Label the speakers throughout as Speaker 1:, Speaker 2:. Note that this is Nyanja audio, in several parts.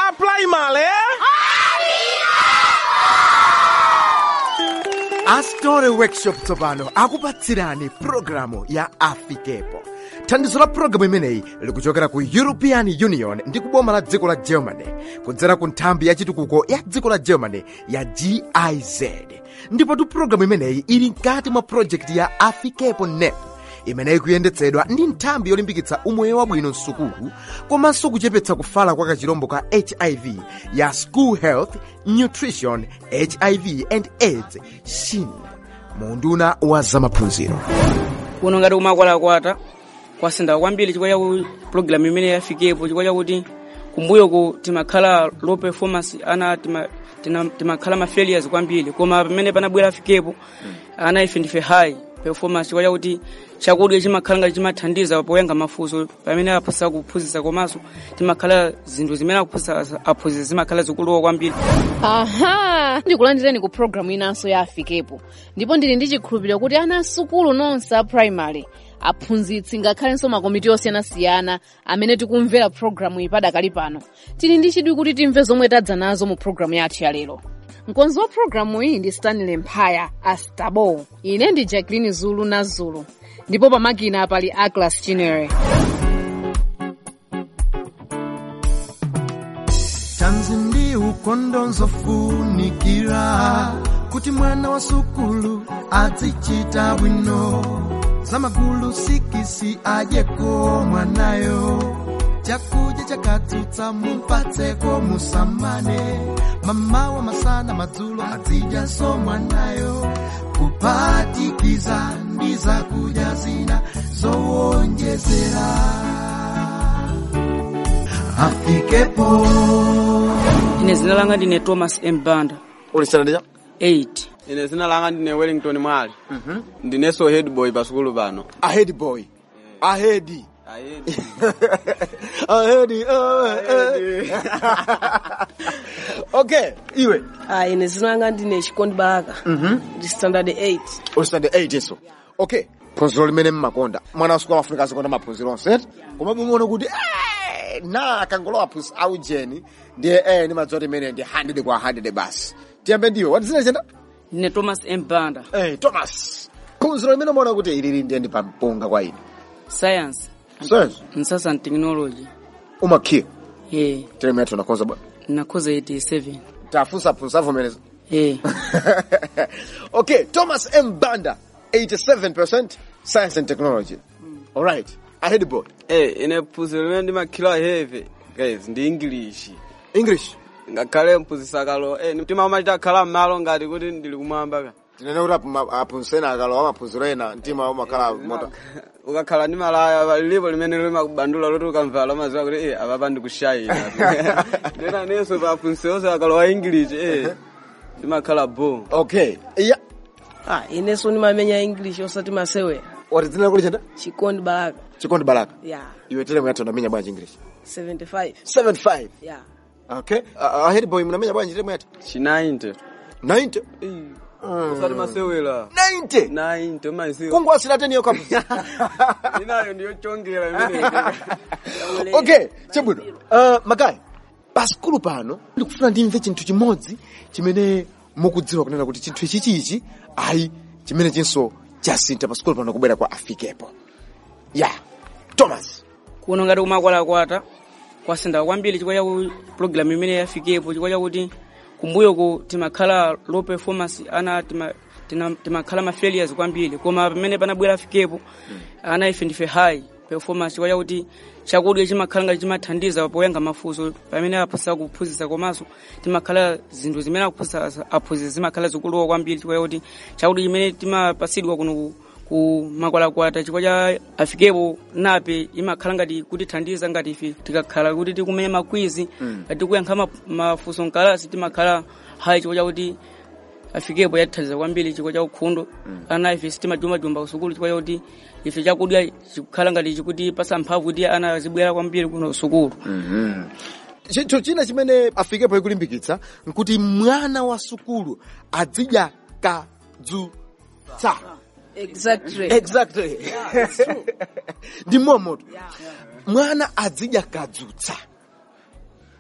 Speaker 1: primary
Speaker 2: astore workshop tsopano akupatsirani pulogalamu ya afikepo thandizo la pulogalamu imeneyi likuchokera ku european union ndi kuboma la dziko la germany kudzera ku nthambi ya chitukuko ya dziko la germany ya giz ndipotu pulogalamu imeneyi ili mkati mwa projekti ya afikepo nep imeneyi kuyendetsedwa ndi nthambi yolimbikitsa umoyo wabwino msukulu komanso kuchepetsa kufala kwa kachirombo ka hiv ya school health nutrition hiv and aids shin munduna wa zamaphunziro
Speaker 3: kuno ngati kumakwalakwata kwasintha kwambiri chifukwa chakuti pulogalamu imene yafikepo chifukwa chakuti kumbuyoku timakhala low performance ana tima- tina- timakhala ma failures kwambiri koma pamene panabwera afikepo ana ife ndife high performance chifukwa chakuti chakudya chimakhala ngati chimathandiza poyenga mafunso pamene aphunzitsa kuphunzitsa komanso timakhala zinthu zimene akuphunzitsa aphunzitsa zimakhala zikuluwa kwambiri
Speaker 4: aha ndikulandireni ku programu inanso ya afikepo ndipo ndili ndi chikhulupiriro kuti ana asukulu nonse a primary aphunzitsi ngakhalenso makomiti osiyanasiyana amene tikumvera programu iyi padakali pano tili ndi chidwi kuti timve zomwe tadza nazo mu programu yathu ya lero mkonzi wa programu iyi ndi stanley mphaya astabo ine ndi jacqueline zulu na zulu ndipo pamakina pali aclas chinere
Speaker 2: tanzi ndi ukondo nzofunikira kuti mwana wa sukulu azichita bwino zamagulu sikisi adyeko mwanayo chakudya chakatsutsa mupatseko musamane mamawa masana madzulo azidyaso mwanayo kuphatikiza ndi zakudya zina zowonjezera afikepo
Speaker 3: ine zina langa ndine thomas m banda
Speaker 2: ulisanadija
Speaker 3: 8
Speaker 1: ine zina langa ndine wellington mwali ndineso head boy pasukulu pano
Speaker 2: ahead boy ahead
Speaker 1: Ahead.
Speaker 2: ahead oh, eh. okay iwe
Speaker 5: Ah, ine zina langa ndine chikondi baraka ndi standard 8
Speaker 2: ulisande 8 yeso okay phunziro limene mmakonda mwana wa sukulu amafunika azikonda maphunziro onse koma mumaona kuti eh, na akangolowa phunziro aujeni ndiye eh, ndimadziwa kuti imene ndi 100 kwa 100 basi tiyambe ndiwe watizina chenda
Speaker 3: ndine thomas m banda
Speaker 2: eh, thomas phunziro limene umaona kuti ilili ndiye ndi pampunga kwa ine
Speaker 3: science
Speaker 2: sense
Speaker 3: msasa and technology
Speaker 2: umakhiya
Speaker 3: yeah
Speaker 2: teremu yathu nakonza bwana
Speaker 3: nakhoza 87
Speaker 2: tafunsa phunziro avomereza
Speaker 3: yeah
Speaker 2: okay, Thomas M. Banda, 87% science and technology. All right, ahead boy.
Speaker 1: Eh, ine phunziro limene ndimakhila heve guys ndi english
Speaker 2: English.
Speaker 1: ngakhale mphunzitsa kalo eh mtima umachita khala m'malo ngati kuti ndili kumwamba ka
Speaker 2: tinene kuti apu- aphunzitsena akalowa maphunziro ena mtima umakhala mota
Speaker 1: ukakhala ndi malaya lilipo limene limakubandula loti ukamvala umaziwa kuti eh apapa ndikushayina ndena nenso pa phunzitsenso akalowa english eh ndimakhala bo
Speaker 2: okay iya
Speaker 5: ah, inenso ndimamenya english osati masewera
Speaker 2: watidzinena kuti chenda
Speaker 5: chikondi baraka
Speaker 2: chikondi baraka
Speaker 5: ya
Speaker 2: iwe telemu yathu unamenya bwanji english
Speaker 5: 75
Speaker 2: 75
Speaker 5: ya
Speaker 2: okay uh, ahead boy mnamenya bwanji telemu yathu
Speaker 1: chi 90
Speaker 2: 90
Speaker 1: usati masewera
Speaker 2: 90
Speaker 1: 90 maisiwa
Speaker 2: kungu asina teniyo kapu
Speaker 1: inayo ndiyochongera imene
Speaker 2: okay chabwino uh, makai paskulu pano ndikufuna ndimve chinthu chimodzi chimene mukudziwa kunena kuti chinthu ichichichi ayi chimene chinso chasintha paskulu pano kubwera kwa afikepo ya thomas
Speaker 3: kuno ngati kumakwalakwata kwasintha kwambiri chifukwa chakuti pulogalamu imene yafikepo chifukwa chakuti kumbuyoku timakhala low performance ana tima- tina- timakhala ma failures kwambiri koma pamene panabwera afikepo ana ife ndife high performance chifukwa chakuti chakudya chimakhala ngati chimathandiza poyenga mafunso pamene aphunzitsa kuphunzitsa komanso timakhala zinthu zimene akuphunzitsa aphunzitsa zimakhala zikuluwa kwambiri chifukwa chakuti chakudya chimene timapatsidwa kuno ku- ku makwalakwata chifukwa cha afikepo nape imakhala ngati kutithandiza ngati ife tikakhala kuti tikumenya makwizi ngati tikuyankha ma- mafunso mkalasi timakhala hayi chifukwa chakuti afikepo yatithandiza kwambiri chifukwa cha ukhundo ana ife sitimajumajumba kusukulu chifukwa chakuti ife chakudya chikukhala ngati chikuti pasa mphamvu kuti ana azibwera kwambiri kuno sukulu
Speaker 2: chinthu china chimene afikepo ikulimbikitsa nkuti mwana wa sukulu azidya kadzutsa
Speaker 5: exactly
Speaker 2: exactly ndi momoto mwana azidya kadzutsa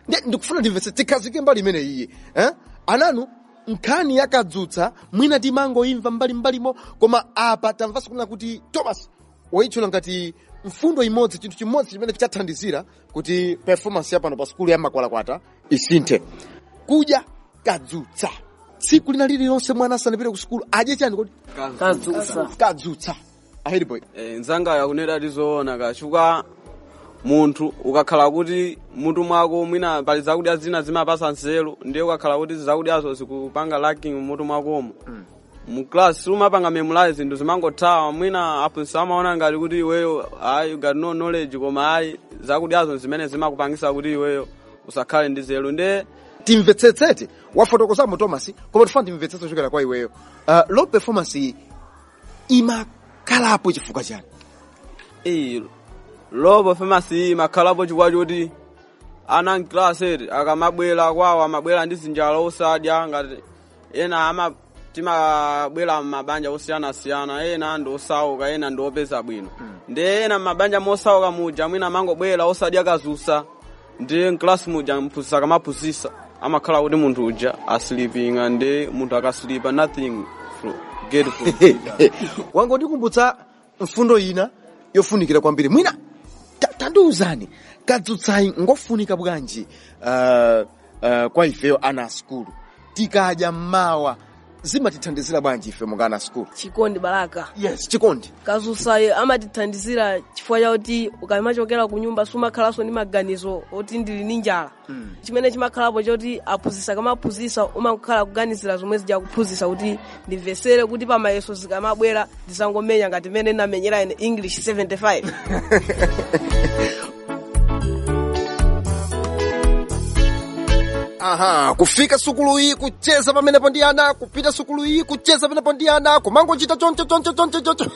Speaker 2: ndiye ndikufuna ndimvetse tikhazike mbali imene iyi eh? ananu nkhani yakadzutsa mwina timangoimva mbalimbalimo koma apa tamvanso kunena kuti thomas waitchula ngati mfundo imodzi chinthu chimodzi chimene chathandizira kuti performance yapano pa sukulu ya makwalakwata isinthe kudya kadzutsa tsiku lina lililonse mwana asanapite ku sukulu adye chani kodi
Speaker 5: kadzutsa
Speaker 2: kadzutsa ahedi boy
Speaker 1: Eh, nzanga yakunena tizoona kachuka munthu ukakhala kuti mutu mwako mwina pali zakudya zina zimapasa nzeru ndiye ukakhala kuti zakudyazo zikupanga lacking mutu mwakomo mu class umapanga memorize zinthu zimangothawa mwina aphunzitsi amaona ngati kuti iweyo ayi you got no knowledge koma ayi zakudyazo zimene zimakupangisa kuti iweyo usakhale ndi zelu ndiye
Speaker 2: timvetsetsete wafotokozamo thomas koma tifuna timvetsetse kuchokera kwa iweyo uh, low performance iyi imakhalapo chifukwa chani
Speaker 1: iyi low performance iyi imakhalapo chifukwa choti ana mkilaseti akamabwera kwawo amabwera ndi zinjala osadya ngati ena ama timabwera m'mabanja osiyanasiyana ena ndi osauka ena ndi opeza bwino ndi ena m'mabanja mosauka muja mwina amangobwera osadya kazusa ndi mklasi muja mphunzitsi akamaphunzitsa amakhala kuti munthu uja asilipinga ndi munthu akasilipa nothing fro- get from
Speaker 2: wangondikumbutsa mfundo ina yofunikira kwambiri mwina ta- tandiwuzani kadzutsayi ngofunika bwanji uh, uh, kwa ifeyo ana a skulu tikadya mmawa zimatithandizira bwanji ife monga ana a skulu
Speaker 5: chikondi balaka
Speaker 2: yes chikondi
Speaker 5: kadzutsayo amatithandizira chifukwa chakuti ukamachokera ku nyumba sumakhalanso ndi maganizo oti ndili ndi njala chimene chimakhalapo choti aphunzitsa kamaphunzitsa umakhala kuganizira zomwe zija kuphunzitsa kuti ndimvesere kuti pamayeso zikamabwera ndisangomenya ngati mmene ndamenyera ine english 75
Speaker 2: aha kufika sukulu iyi kucheza pamenepo ndi ana kupita sukulu iyi kucheza pamenepo ndi ana kumangochita choncho choncho choncho choncho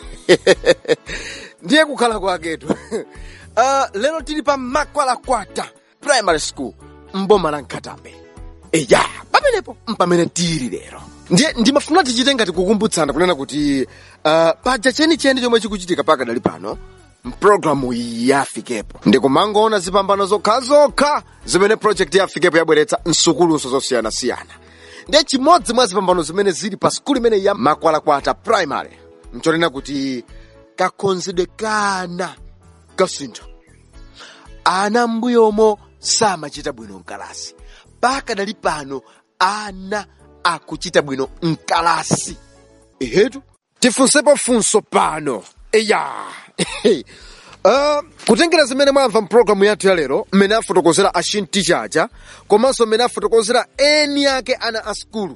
Speaker 2: ndiye kukhala kwaketu uh, lero tili pa makwalakwata primary school mboma la nkhatambe eya pamenepo mpamene tili lero ndiye ndimafuna tichite ngati kukumbutsana kunena kuti uh, paja chenicheni chomwe chikuchitika pakadali pano mpulogalamu iyi yafikepo ndikumangoona zipambano zokhazokha zimene project yafikepo yabweretsa msukuluso zosiyanasiyana ndiye chimodzi mwa zipambano zimene zili pa skulu imeneyi ya makwalakwata primary nchonena kuti kakhonzedwe kana kasintha ana mbuyomo samachita bwino mkalasi pakadali pano ana akuchita bwino mkalasi ehetu tifunsepo funso pano eya uh, kutengera zimene mwamva mpulogalamu yathu ya lero mmene afotokozera ashintichacha komanso mmene afotokozera eni ake ana a skulu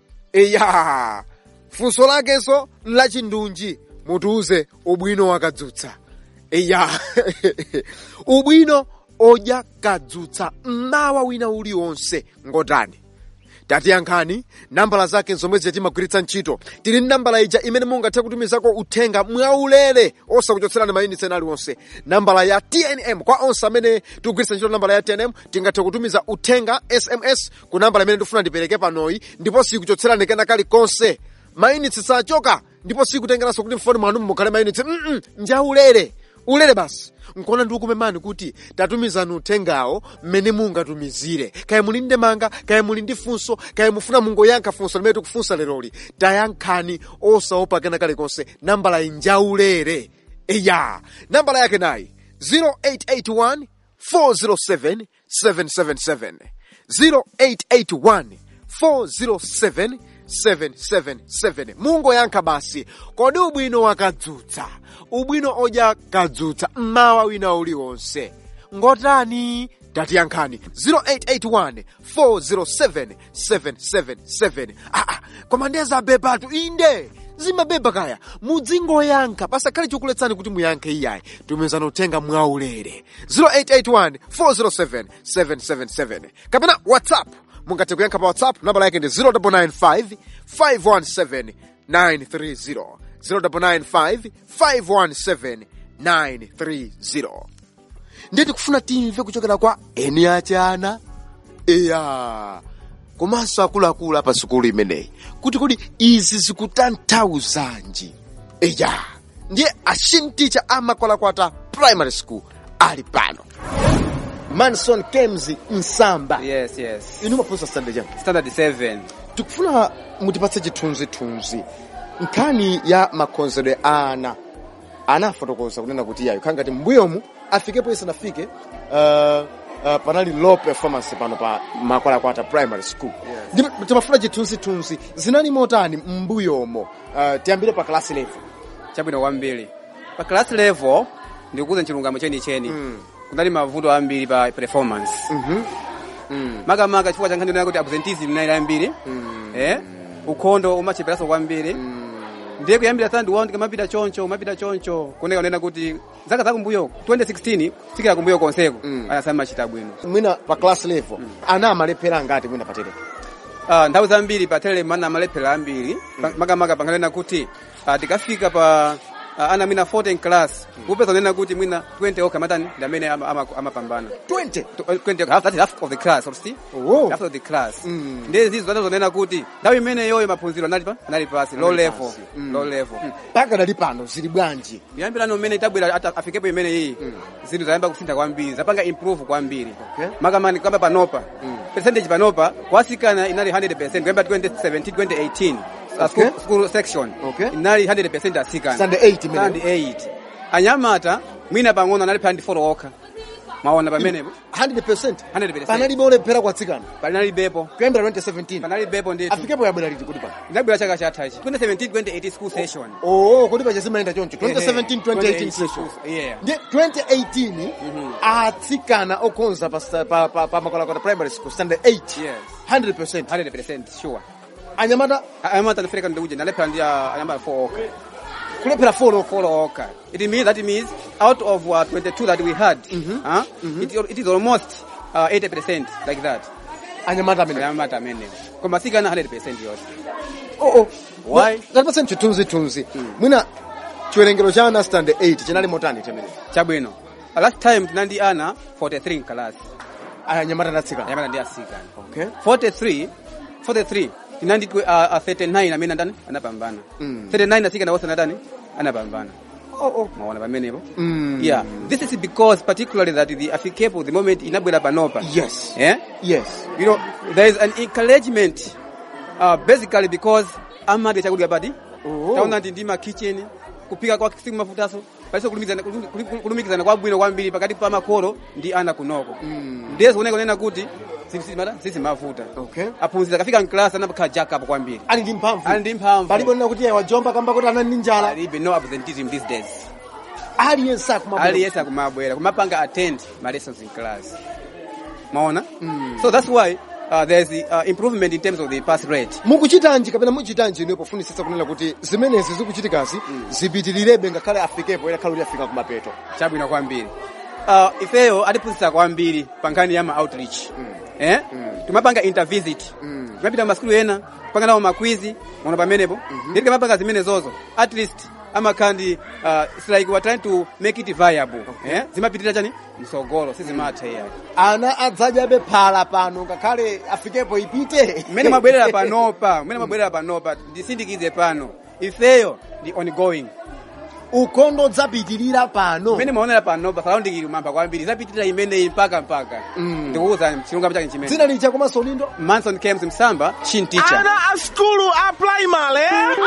Speaker 2: eya funso lakenso lachindunji mutiuze ubwino wakadzutsa eya ubwino odya kadzutsa mmawa wina uliwonse ngotani tatiyankhani nambala zake zomwe timagwiritsa ntchito tili ndi nambala ija imene mungathe kutumizako uthenga mwaulere osakuchotserani mayunitsi ena aliwonse nambala ya tnm kwa onse amene tikugwiritsa ntchito nambala ya tnm tingathe kutumiza uthenga sms ku nambala imene ndifuna ndipereke panoyi ndipo sikuchotserani kena kalikonse mayunitsi sachoka ndipo sikutengeranso kuti mfoni mwanu mukhale mayunitsi mm njaulere ulere basi nkuona ndikukumemani kuti tatumizani uthengawo mmene mungatumizire kaya muli ndi ndemanga kaya muli ndi funso kaya mufuna mungoyankha funso limene tikufunsa leroli tayankhani osaopa kena kalikonse nambala injaulere eya nambala yake nayi 0881 407 777 0881 407 777 mungoyankha basi kodi ubwino wakadzutsa ubwino odya kadzutsa mmawa wina uliwonse ngotani tatiyankhani 0881 407 777 aa koma ndiye zabebatu inde zimabeba kaya mudzingoyankha pasakhale chokuletsani kuti muyankhe iyayi tumizani uthenga mwaulere 0881 407 777 kapena whatsapp mungathe kuyankha pa whatsapp nambala yake ndi 0995 517 930 0995 517 930 ndiye tikufuna timve kuchokera kwa eni achana eya komanso akuluakulu apa sukulu imeneyi kuti kodi izi zikutanthauzanji eya ndiye ashinticha amakwalakwata primary school ali pano manson kems msamba
Speaker 1: yes yes
Speaker 2: inu maphunzitsa standard chani
Speaker 1: standard 7
Speaker 2: tikufuna mutipatse chithunzithunzi nkhani ya makhonzedwe a ana ana afotokoza kunena kuti iyayo khala ngati mbuyomu afikepo isanafike uh, uh, panali low performance pano pa makwalakwata primary school ndipo timafuna chithunzithunzi zinali motani mbuyomo uh, tiyambire pa class level
Speaker 1: chabwino kwambiri pa class level ndikukuza chilungamo chenicheni kunali mavuto ambiri pa performance makamaka chifukwa cha nkhani yonena kuti absenteeism inali ambiri eh ukhondo umacheperaso kwambiri ndiye kuyambira third round kamapita choncho umapita choncho kuneka unena kuti zaka zakumbuyo 2016 fikira kumbuyo konseko anasami machita bwino
Speaker 2: mwina pa class level ana amalephera ngati mwina patere
Speaker 1: Ah, nthawi zambiri pa tele mana amalephera ambiri Pa- makamaka panganena kuti ah, tikafika pa ah, ana mwina 14 class kupeza unena kuti mwina 20 okha matani ndi amene ama- ama- amapambana
Speaker 2: 20
Speaker 1: To- uh, 20 half, that is half of the class or see
Speaker 2: Oh.
Speaker 1: half of the class
Speaker 2: Mm.
Speaker 1: ndiye zizo zanazo zonena kuti nthawi imene yoyo maphunziro anali pa anali pasi low level low level
Speaker 2: mpaka dali pano zili bwanji
Speaker 1: kuyambirano mmene itabwera ata- afikepo imene iyi zinthu zayamba kusintha kwambiri zapanga improve kwambiri
Speaker 2: Okay.
Speaker 1: makamani kamba panopa percentage panopa kwasikana inali 100% kuyamba 2017 2018 uh,
Speaker 2: Okay.
Speaker 1: school, school section
Speaker 2: Okay.
Speaker 1: inali 100% asikana
Speaker 2: Standard 8 imene.
Speaker 1: Standard 8 anyamata mwina pang'ono anali pa 94 okha maona pamenepo
Speaker 2: 100%
Speaker 1: 100%.
Speaker 2: panalibe olephera kwatsikana
Speaker 1: panali bepo
Speaker 2: kuyambira 2017
Speaker 1: panali bepo ndithu
Speaker 2: afikepo yabwera liti kuti pano
Speaker 1: inabwera chaka chathachi 2017 2018 school session
Speaker 2: oo kuti pacha zimayenda choncho 2017
Speaker 1: Ehe.
Speaker 2: 2018 session
Speaker 1: yeah
Speaker 2: ndi 2018 atsikana okhonza pa sta- pa- pa- pa makwalakwata primary school standard 8
Speaker 1: yes
Speaker 2: 100%
Speaker 1: 100% sure
Speaker 2: anyamata
Speaker 1: anyamata ndifirika ndikuja ndalephera ndi uh, anyamata 4 okha
Speaker 2: kulephera folo
Speaker 1: 4 okha it means that means out of uh, 22 that we had huh? it, it is almost uh, 80% like that
Speaker 2: anyamata amene
Speaker 1: anyamata amene koma sikana 100% yonse
Speaker 2: oo
Speaker 1: Why?
Speaker 2: katipatse chithunzithunzi mwina chiwerengero cha ana standard 8 chinali motani temene
Speaker 1: chabwino Uh, last time tinandi ana 43 class
Speaker 2: anyamata natsikana
Speaker 1: anyamata ndi asikana
Speaker 2: okay
Speaker 1: 43 43 tinandi uh, uh, 39 amene andani anapambana
Speaker 2: Mm.
Speaker 1: 39 asikana wose anadani anapambana
Speaker 2: oo
Speaker 1: maona pamenepo
Speaker 2: Mm.
Speaker 1: yeah this is because particularly that the afikepo the moment inabwera panopa
Speaker 2: yes
Speaker 1: yeah
Speaker 2: yes
Speaker 1: you know there is an encouragement uh, basically because amadi chakudya pati
Speaker 2: Oh.
Speaker 1: taona ndi ndima kitchen kupika kwa siku mafutaso paliso kulumikizana kulum- kulumikizana kwabwino kwambiri pakati pa makolo ndi ana kunoko
Speaker 2: Mm.
Speaker 1: ndiye zikuoneka kunena kuti sisi- sisi mafuta
Speaker 2: Okay.
Speaker 1: aphunzira kafika mklasi anapakhala jack up kwambiri
Speaker 2: ali ndi mphamvu
Speaker 1: ali ndi mphamvu
Speaker 2: palibe nena kuti wajomba kamba kuti anali ndi njala
Speaker 1: alibe no absenteeism these days
Speaker 2: aliyense akumabwera
Speaker 1: aliyesa kumabwera kumapanga attend ma lessons in class maona so that's why uh, there's the, uh, improvement in terms of the pass rate
Speaker 2: mukuchitanji kapena muchitanji ine pofunisisa kunena kuti zimenezi zikuchitikazi zipitilirebe ngakhale afikepo ena khale kuti afika kumapeto
Speaker 1: chabwino kwambiri uh, ifeyo atiphunzitsa kwambiri pa nkhani ya ma outreach eh timapanga intervisit timapita maskulu ena kupanga nawo makwizi maona pamenepo nditi timapanga zimene zozo at least amakhala ndi uh, it's like we're trying to make it viable eh zimapitirira chani msogolo sizimatha iyayi
Speaker 2: ana adzadyabe phala pano ngakhale afikepo ipite
Speaker 1: mmene mwabwerera panopa mmene mwabwerera panopa ndisindikize pano ifeyo ndi ongoing
Speaker 2: ukhondo dzapitirira pano
Speaker 1: mmene mwaonera panopa salaundikili mamba kwambiri zapitirira imeneyi mpaka mpaka
Speaker 2: Mm.
Speaker 1: ndikuwuzani chilungamo chake chimene
Speaker 2: dzina licha komanso ulindo
Speaker 1: manson kems msamba shin teacher
Speaker 6: Ana a skulu a primary.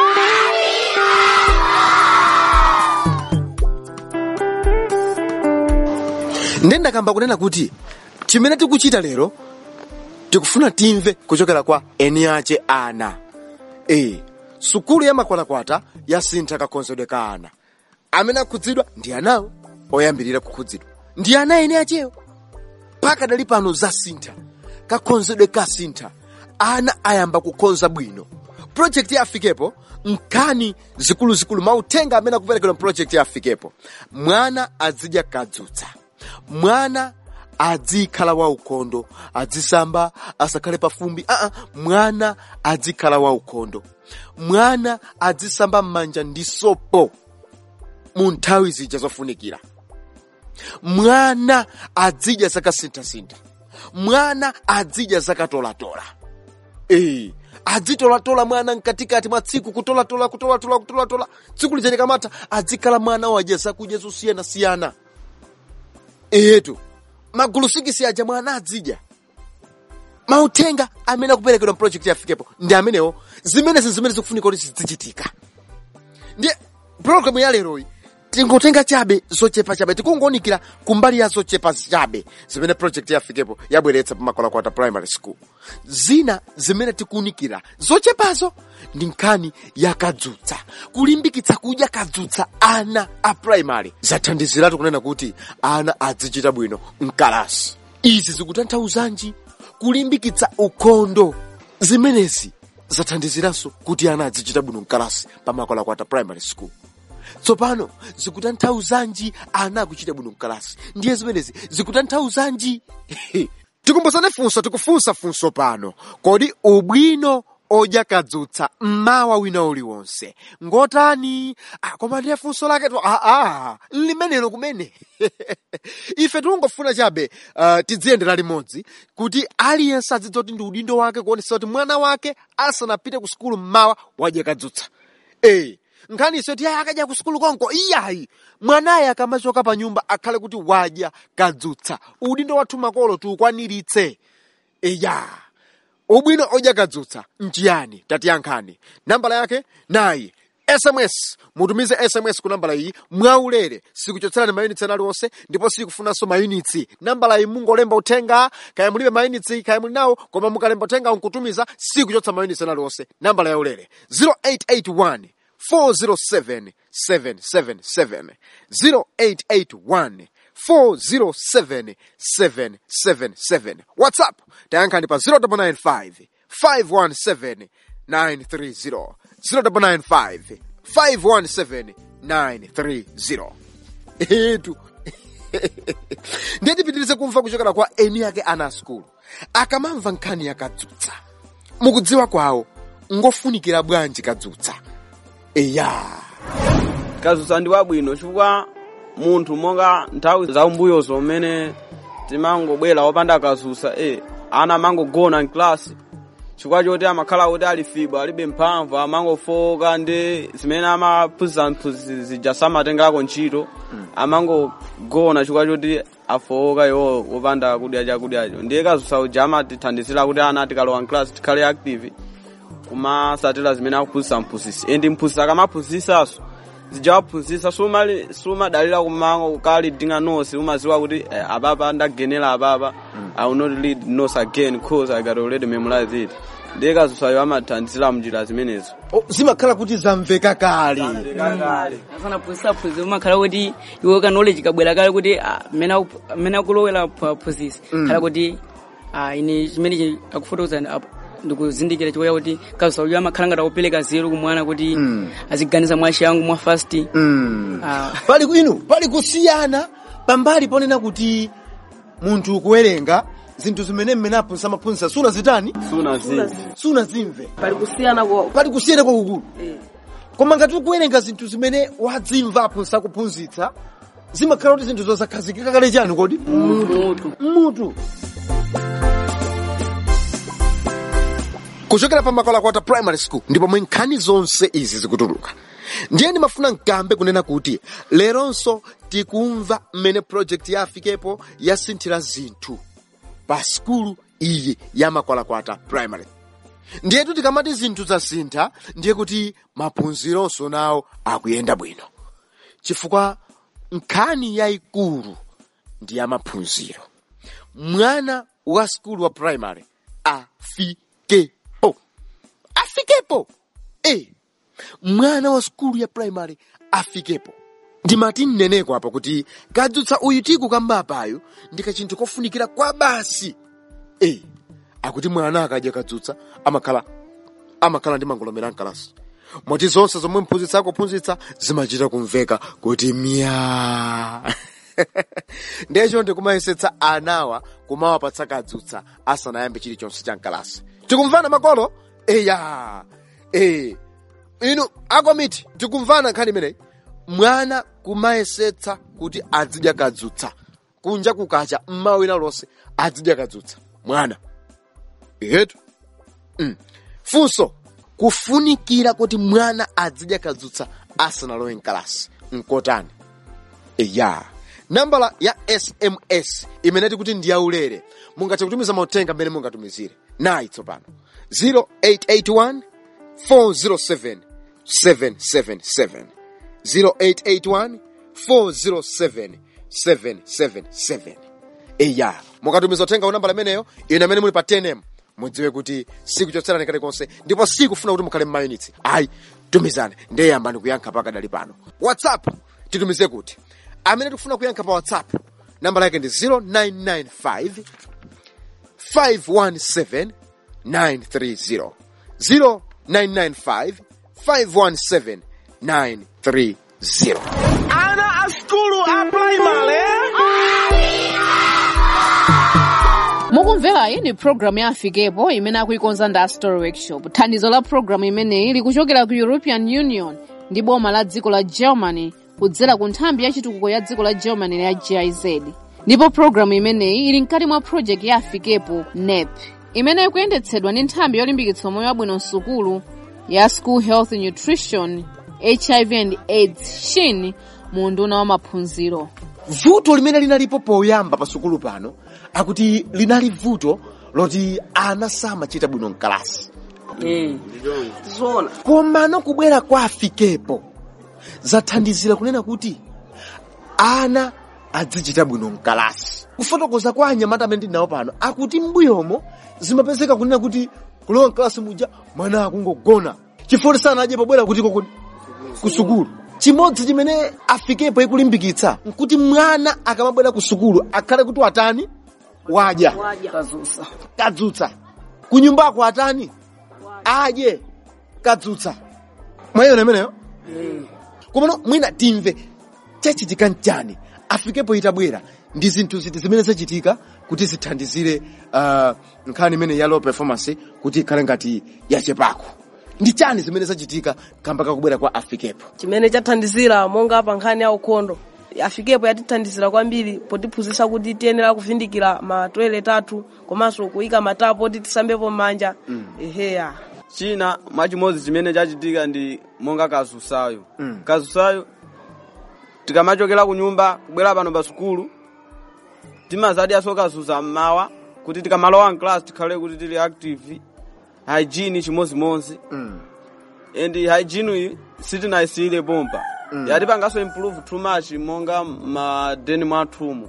Speaker 2: nde ndakamba kunena kuti chimene tikuchita lero tikufuna timve kuchokera kwa eni ache ana e sukulu ya makwalakwata yasintha kakhonzedwe ka ana amene akhudzidwa ndi anawo oyambirira kukhudzidwa ndi ana eni achewo mpaka dali pano zasintha kakhonzedwe kasintha ana ayamba kukhonza bwino projekti ya afikepo nkhani zikuluzikulu mauthenga amene akuperekedwa projekti ya afikepo mwana azidya kadzutsa mwana adzikhala waukhondo adzisamba asakhale pafumbi aa mwana adzikhala waukhondo mwana adzisamba m'manja ndi sopo mu nthawi zija zofunikira mwana adzidya zakasinthasintha mwana adzidya zakatolatola ee adzitolatola mwana mkatikati mwa tsiku kutolatola kutolatola kutolatola tsiku lija likamatha adzikhala mwana wadya zakudya zosiyanasiyana etu magulu sikisi aja mwana adzidya mauthenga amene akuperekedwa mprojekti yafikepo ndi amenewo zimenezi zimene zikufunika kuti zizichitika ndiye programu ya leroyi tingotenga chabe zochepa chabe tikungonikira kumbali ya zochepa chabe zimene project yafikepo yabweretsa pamakwalakwata primary school zina zimene tikuunikira zochepazo ndi nkhani ya kadzutsa kulimbikitsa kudya kadzutsa ana a primary zathandiziratu kunena kuti ana azichita bwino mkalasi izi zikutanthauzanji kulimbikitsa ukhondo zimenezi zathandiziranso kuti ana azichita bwino mkalasi pamakwalakwata primary school tsopano zikutanthauzanji ana akuchita bwino mkalasi ndiye zimenezi zikutanthauzanji tikumbusane funso tikufunsa funso pano kodi ubwino odya kadzutsa mmawa wina uliwonse ngotani ah, koma ndiye funso lake to aa limenelo kumene ife tikungofuna chabe uh, tidziyendera limodzi kuti aliyense adzidziwa kuti ndi udindo wake kuonesa kuti mwana wake asanapite ku sukulu mmawa wadya kadzutsa ee nkhaniso ti akadya ku sukulu konko iyayi mwanaye akamachoka pa nyumba akhale kuti wadya kadzutsa udindo wathu makolo tiukwaniritse iya ubwino odya kadzutsa nchiyani tatiyankhani nambala yake nayi sms mutumize sms ku nambala iyi mwaulere sikuchotserani mayunitsi ena aliwonse ndipo sikufunanso mayunitsi nambala iyi mungolemba uthenga kaya mulibe mayunitsi kaya muli nawo koma mukalemba uthenga nkutumiza sikuchotsa mayunitsi ena aliwonse nambala ya ulere 0881 407 777 0881 407 777 whatsapp tayankhani pa 0995 517 930 0995 517 930 etu ndiye tipitirize kumva kuchokera kwa eni ake ana a skulu akamamva nkhani ya kadzutsa mukudziwa kwawo ngofunikira bwanji kadzutsa eya
Speaker 1: kadzutsa ndi wabwino chifukwa munthu monga nthawi za umbuyozo umene timangobwera wopanda kadzutsa e ana amangogona mklasi chifukwa choti amakhala kuti ali fibo alibe mphamvu amangofoka ndi zimene amaphunzitsa mphunzitsi zija samatengako ntchito amangogona chifukwa choti afoka iwo wopanda kudya chakudyacho ndiye kadzutsa uja amatithandizira kuti ana tikalowa mklasi tikhale active kumasatira zimene akuphunzitsa mphunzitsi endi mphunzitsi akamaphunzitsaso zijawaphunzitsa sumali sumadalira kumango kukali dinga nose umaziwa kuti eh, apapa ndagenera apapa i will not read nose again cause i got already memorized it ndiye kadzutsayo amathandizira mnjira zimenezo
Speaker 2: Oh, zimakhala kuti zamveka kale
Speaker 3: asana phunzitsa phunzitsi umakhala kuti iwe ka knowledge kabwera kale kuti ah, mmene aku- mmene akulowera phunzitsi khala kuti ah, ine chimene akufotokoza ndikuzindikira chikuya kuti kadzutsa uja amakhala ngati akupereka zero kumwana kuti aziganiza mwachangu mwa fast Ah,
Speaker 2: pali inu pali kusiyana pambali ponena kuti munthu kuwerenga zinthu zimene mmene aphunzitsa amaphunzitsa sunazitani
Speaker 1: sunazizi
Speaker 2: sunazimve
Speaker 5: pali kusiyana kwa
Speaker 2: pali kusiyana kwakukulu koma ngati ukuwerenga zinthu zimene wadzimva aphunzitsa kuphunzitsa zimakhala kuti zinthu zosakhazikika kale chani kodi
Speaker 3: mutu
Speaker 2: mutu kuchokera pa makwalakwata primary school ndipo mwe nkhani zonse izi zikutuluka ndiye ndimafuna nkambe kunena kuti leronso tikumva mmene project ya afikepo yasinthira zinthu pa skulu iyi ya makwalakwata primary ndiyetu tikamati zinthu zasintha ndiye kuti maphunzironso nawo akuyenda bwino chifukwa nkhani yayikulu ndi ya maphunziro mwana wa skulu wa primary afikepo afikepo e mwana wa skulu ya primary afikepo ndimati mneneko apa kuti kadzutsa uyu tikukamba apayo ndi kachinthu kofunikira kwa basi e akuti mwana akadya kadzutsa amakhala amakhala ndi mangolomera mkalasi moti zonse zomwe mphunzitsi akuphunzitsa zimachita kumveka kuti miya ndiyecho ndikumayesetsa anawa kumawapatsa kadzutsa asanayambe chilichonse cha mkalasi tikumvana makolo eya e inu akomiti tikumvana nkhani imeneyi mwana kumayesetsa kuti azidya kadzutsa kunja kukacha mmawina lonse azidya kadzutsa mwana yetu mm. funso kufunikira kuti mwana azidya kadzutsa asanalowe mkalasi nkotani eya nambala ya sms imene tikuti ndi yaulere mungathe kutumiza mauthenga mmene mungatumizire nayi tsopano 0881 407 777 0881 407 777 eya mukatumiza uthenga unambala imeneyo ine amene muli pa 10m mudziwe kuti sikuchotserani kalikonse ndipo sikufuna kuti mukhale mmayunitsi ayi tumizani ndeyamba ndikuyankha pakadali pano whatsapp titumize kuti amene tikufuna kuyankha pa whatsapp nambala yake ndi 0995 517 930 0995 517 930
Speaker 6: Ana a skulu a primary.
Speaker 4: mukumvera iyi ndi programu ya afikepo imene akuikonza ndi story workshop thandizo la programu imeneyi likuchokera ku european union ndi boma la dziko la germany kudzera ku nthambi ya chitukuko ya dziko la germany ya giz ndipo programu imeneyi ili mkati mwa project ya afikepo nep imene ikuyendetsedwa ndi nthambi yolimbikitsa moyo wabwino msukulu ya school health nutrition hiv and aids shin mu unduna wa maphunziro
Speaker 2: vuto limene linalipo poyamba pa sukulu pano akuti linali vuto loti ana samachita bwino mkalasi
Speaker 5: zona
Speaker 2: komano kubwera kwa afikepo zathandizira kunena kuti ana adzichita bwino mkalasi kufotokoza kwa anyamata amene ndinawo pano akuti mbuyomo zimapezeka kunena kuti kulowa mkalasi muja mwana akungogona chifukwa sanadye pobwera kutiko ku ku sukulu chimodzi chimene afikepo ikulimbikitsa nkuti mwana akamabwera ku sukulu akhale kuti watani wadya
Speaker 5: kazusa
Speaker 2: kadzutsa kunyumbako atani adye kadzutsa mwayiona imeneyo komano mwina timve chachitika nchani afikepo itabwera ndi zinthu ziti zimene zachitika kuti zithandizire uh, nkhani imene ya low performance kuti ikhale ngati yachepako ndi chani zimene zachitika kamba kakubwera kwa afikepo
Speaker 5: chimene chathandizira monga pa nkhani ya ukhondo afikepo yatithandizira kwambiri potiphunzitsa kuti tiyenera kuvindikira ma toilet athu komanso kuyika matapo oti tisambepo m'manja eheya
Speaker 1: china mwachimodzi chimene chachitika ndi monga kazusayo kazusayo tikamachokera ku nyumba kubwera pano pa sukulu timazadyaso kazusa mmawa kuti tikamalowa mclass tikhale kuti tili active hygiene chimozimozi and hygiene iyi sitinayisiyire pompa yatipangaso improve too much monga madeni mwathumu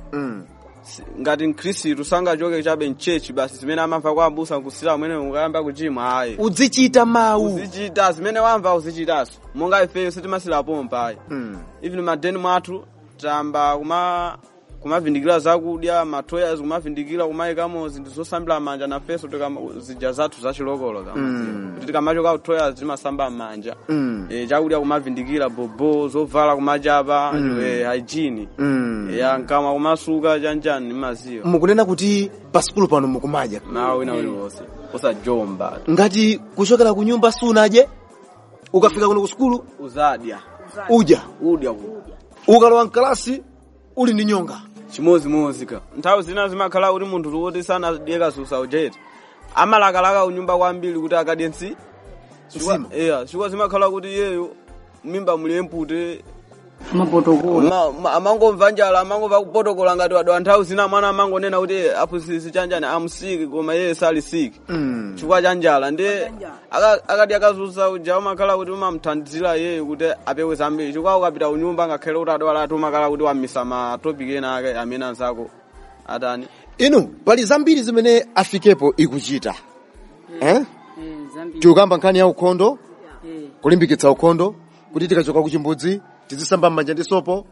Speaker 1: Si- ngati mkhristu sangachoke chabe mchechi basi zimene amamva kwa abusa nkusira mwene ukayamba kuchimwa ayi
Speaker 2: uzichita mawu
Speaker 1: uzichita zimene wamva uzichitaso monga ifeyo sitimasira pompa ayi even madeni mwathu tamba kuma kumavindikira zakudya matoyas kumavindikira kumayikamo zinthu zosambira manja nafeso tikama- zija zathu zachilokolo kama kuti tikamachoka kutoyas timasamba manja Eh, chakudya kumavindikira bobo zovala kumachapa eh, hygiene ya nkama kumasuka chanjani nimaziwa
Speaker 2: mukunena kuti pa sukulu pano mukumadya
Speaker 1: nawo wina uliwonse usajomba
Speaker 2: ngati kuchokera ku nyumba sunadye ukafika kuno ku sukulu
Speaker 1: uzadya
Speaker 2: udya
Speaker 1: udya ku
Speaker 2: ukalowa mkalasi uli ndi nyonga
Speaker 1: chimozimozi ka nthawi zina zimakhala kuti munthu woti sanadye kasusa ujeti amalakalaka kunyumba kwambiri kuti akadye nsi
Speaker 2: Nsima.
Speaker 1: iya chifukwa zimakhala kuti iyeyo mimba muli empute
Speaker 3: mapotokola
Speaker 1: Ma- ma- amangomva njala amangomva kupotokola ngati wadwa nthawi zina mwana amangonena kuti aphunzitsi chanjani amusiki koma iye sali siki chifukwa cha njala ndi aka- akati akazusa uja umakhala kuti umamthandizira iyeyo kuti apewe zambiri chifukwa ukapita kunyumba ngakhale kuti adwala ati umakhala kuti wamisa matopiki ena ake amene anzako atani
Speaker 2: inu pali zambiri zimene afikepo ikuchita eh? tikukamba nkhani ya ukhondo kulimbikitsa ukhondo kuti tikachoka ku chimbudzi tizisamba m'manja ndi sopo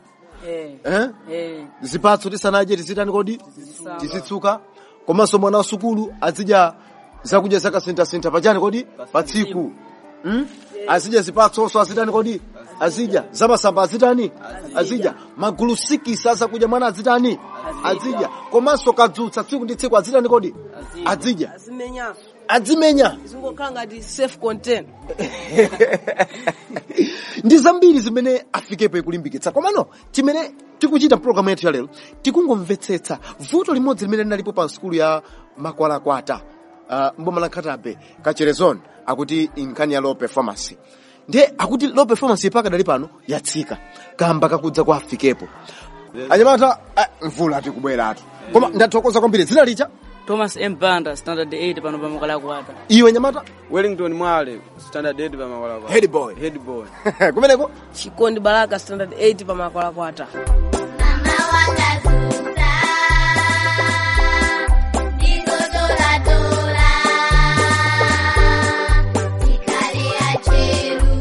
Speaker 2: eh? zipatso tisanadye tizitani kodi tizitsuka komanso mwana wa sukulu azidya zakudya zakasinthasintha pachani kodi pa tsiku hmm? azidya zipatsonso azitani kodi azidya zamasamba azitani azidya magulu sikisi azakudya mwana azitani azidya komanso kadzutsa tsiku ndi tsiku azitani kodi azidya
Speaker 5: azimenyanso
Speaker 2: adzimenya
Speaker 5: zingokhala ngati safe content
Speaker 2: ndi zambiri zimene afikepo ikulimbikitsa komano chimene tikuchita programu yathu ya lero tikungomvetsetsa vuto limodzi limene linalipo pa sukulu ya makwalakwata uh, mboma la khatabe kacherezon akuti nkhani ya low performance ndiye akuti low performance pakadali pano yatsika kamba kakudza kwa afikepo anyamata ah, mvula tikubweratu koma ndathokoza kwambiri dzina licha
Speaker 3: thomas m banda standard 8 pano pamakalakwata
Speaker 2: iwe nyamata
Speaker 1: wellington mwale standard 8 pamakwalakwa
Speaker 2: Head boy.
Speaker 1: head boy
Speaker 2: kumeneko
Speaker 5: chikondi baraka standard 8 pamakwalakwata
Speaker 7: Mama wakazuta ndikotoratora chikale acheru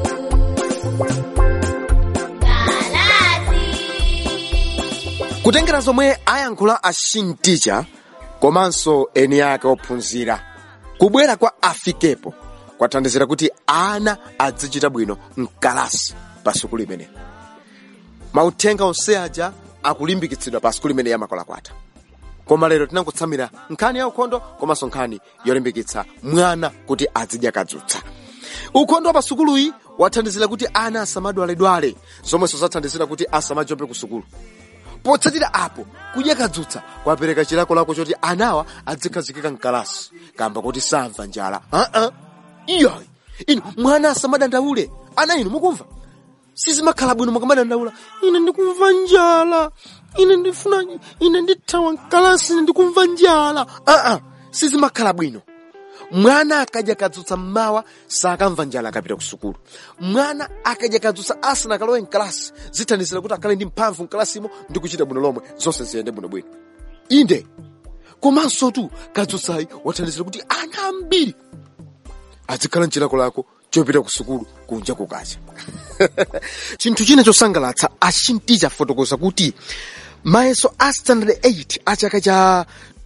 Speaker 7: galazi
Speaker 2: kutengera zomwe ayankhula ashinticha komanso eni ake ophunzira kubwera kwa afikepo kwathandizira kuti ana azichita bwino mkalasi pa sukulu imeneyi mauthenga onse aja akulimbikitsidwa pa sukulu imeneyi yamakwalakwata koma lero tinangotsamira nkhani ya ukhondo komanso nkhani yolimbikitsa mwana kuti azidya kadzutsa ukhondo wa pa sukuluyi wathandizira kuti ana asamadwaledwale zomwenso zathandizira kuti asamajope ku sukulu potsatira apo kudya kadzutsa kwapereka chilakolako choti anawa adzikhazikika mkalasi kamba kuti samva njala aa iyayi inu mwana asamadandaule ana inu mukumva sizimakhala bwino mukamadandaula ine ndikumva njala ine ndifuna ine ndithawa mkalasi ine ndikumva njala aa sizimakhala bwino mwana akadya kadzutsa mmawa sakamva njala akapita ku sukulu mwana akadya kadzutsa asanakalowe mkalasi zithandizira kuti akhale ndi mphamvu mkalasimo ndi kuchita bwino lomwe zonse ziyende bwinobwino inde komanso tu kadzutsayi wathandizira kuti ana ambiri azikhala mchilakolako chopita ku sukulu kunja kukacha chinthu china chosangalatsa achinticha afotokoza kuti mayeso a standard 8 a chaka cha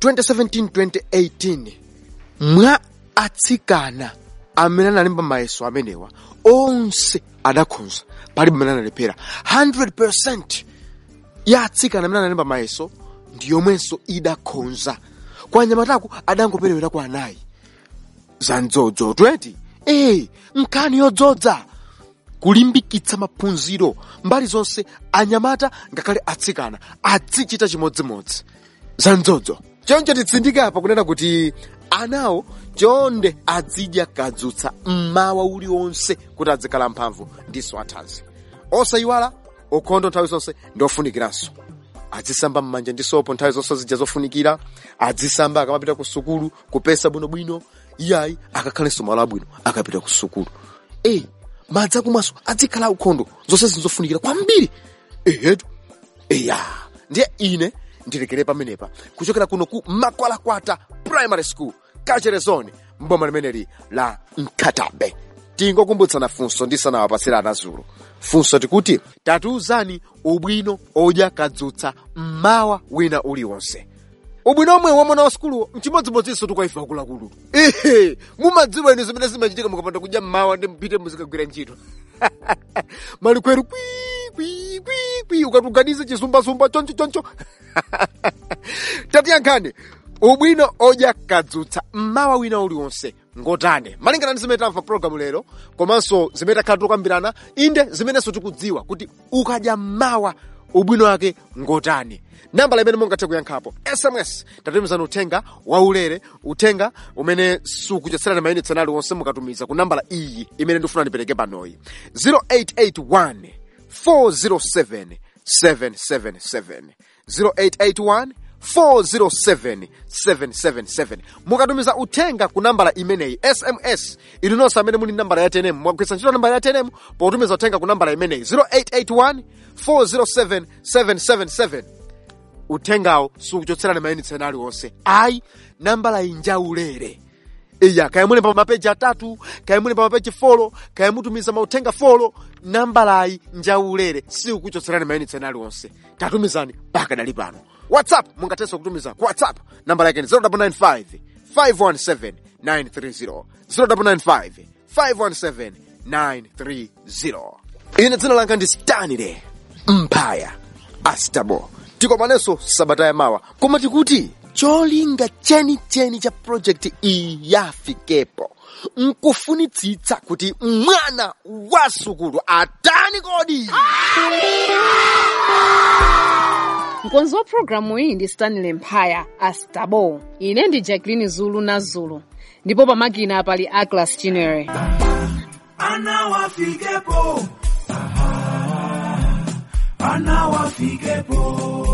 Speaker 2: 2017-2018 mwa atsikana amene analemba mayeso amenewa onse adakhonza palibe amene analephera 100% ya atsikana amene analemba mayeso ndi yomwenso idakhonza kwa anyamataku adangoperewera kwa anayi za mdzodzo 20 ee nkhani yodzodza kulimbikitsa maphunziro mbali zonse anyamata ngakhale atsikana azichita chimodzimodzi za mdzodzo choncho titsindike apa kunena kuti anawo chonde azidya kadzutsa mmawa uliwonse kuti azikhala mphamvu ndiso athanzi osayiwala ukhondo nthawi zonse ndi ofunikiranso azisamba m'manja ndi sopo nthawi zonse zija zofunikira azisamba akamapita ku sukulu kupesa bwinobwino iyayi akakhalenso malo abwino akapita ku sukulu e madzi akumwaso azikhala ukhondo zonse zinzofunikira kwambiri ehetu eya ndiye ine ndilekere pamenepa kuchokera kuno ku makwalakwata primary school kachere zone mboma limeneli la mkhatabe tingokumbutsana funso ndisanawapasira anazulu funso tikuti tatiuzani ubwino odya kadzutsa mmawa wina uliwonse ubwino omwe wa mwana wa sukuluwo mchimodzimodzinso tukaifa akuluakulu ehe mumadziwa inu zimene zimachitika mukapanda kudya mmawa ndi mpite muzikagwira ntchito malikweru kwi kwi kwi kwi ukatuganize chisumbasumba choncho choncho tatiyankhani ubwino odya kadzutsa mmawa wina uliwonse ngotane malingana ndi zimene tamva programu lero komanso zimene takhala tikukambirana inde zimenenso tikudziwa kuti ukadya mmawa ubwino wake ngotani nambala imene mungathe kuyankhapo sms tatumizani uthenga waulere uthenga umene sukuchotserani mayunitsi anali wonse mukatumiza ku nambala iyi imene ndifuna ndipereke panoyi 0881 407 777 0881 407 777 mukatumiza uthenga ku nambala imeneyi sms inu nonse amene muli nambala ya tenemu mwagwiritsa ntchito nambala ya tenemu potumiza uthenga ku nambala imeneyi 0881 407 777 uthengawo sukuchotserani mayunitsi ena aliwonse ayi nambala iyi njaulere iya kaya muli pa mapeji atatu kaya muli pa mapeji folo kaya mutumiza mauthenga folo nambalayi njaulere sikukuchotserani mayunitsi ena aliwonse tatumizani pakadali pano whatsapp mungathenso kutumiza ku whatsapp nambala yake ni 0995 517 930 0995 517 930 ine dzina langa ndi stanile mphaya astabo tikomanenso sabata ya mawa koma tikuti cholinga chenicheni cha projekti iyi yafikepo nkufunitsitsa kuti mwana wa sukulu atani kodi
Speaker 4: mkonzi wa programu iyi ndi stanley mphaya astabo ine ndi jacklin zulu na zulu ndipo pamakina pali aglas chinere
Speaker 6: Ana wafikepo. Aha.
Speaker 8: wana wafikepo